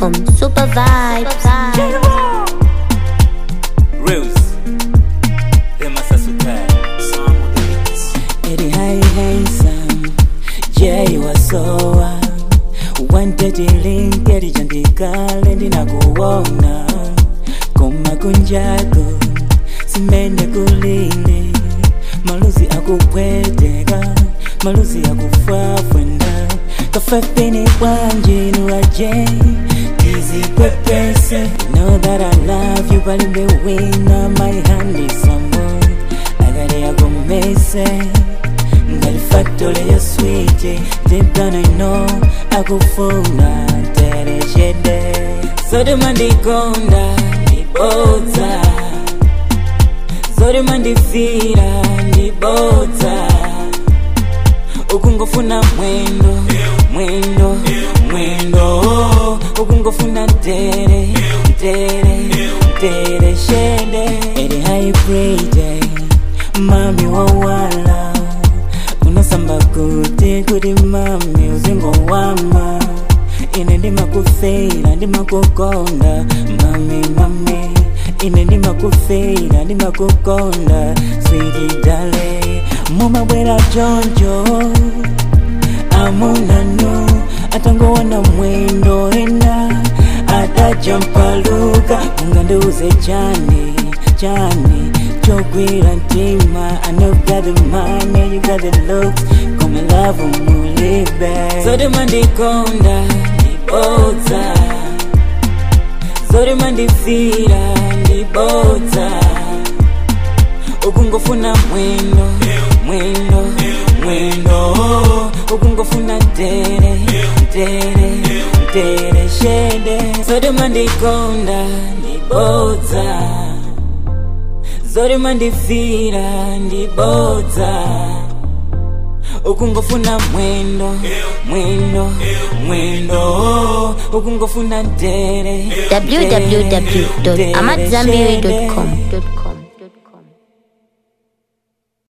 amadzambiwe.com. Super vibes. Reels, Rema Sasukai. Eddie High Handsome, Jay Wasowa Wanted link elichandikale ndinakuwona koma kunjako simene kulile maluzi akupweteka maluzi akufafwenda kafafini kwanjinu aje tizikwepese know that I love you palibe wina my hand is someone agari yakomese ngati factory ya switi deep down I know akufuna terechede sote mandikonda ndibodza zote mandifira ndibodza ukungofuna mwendo mwendo mwendo ukungofuna tere tere tere shede eri haibride mami wawala unasamba kuti kuti mami uzingowama ine ndimakufeira ndimakukonda mami mami ine ndimakufeira ndimakukonda switi dale mumabwera choncho amunanu atangowana mwendo ena adajampaluka ungandiuze chani chani chogwira mtima I know you got the money, you got the looks Come and love umulibe Zote mandikonda, ndibodza Zote mandifira, ndibodza Ukungofuna mwendo, mwendo, mwendo Ukungofuna tere, tere, tere shede Zote mandikonda, ndibodza zori mandifira ndibodza ukungofuna mwendo mwendo mwendo ukungofuna tere www.amadzambiwe.com.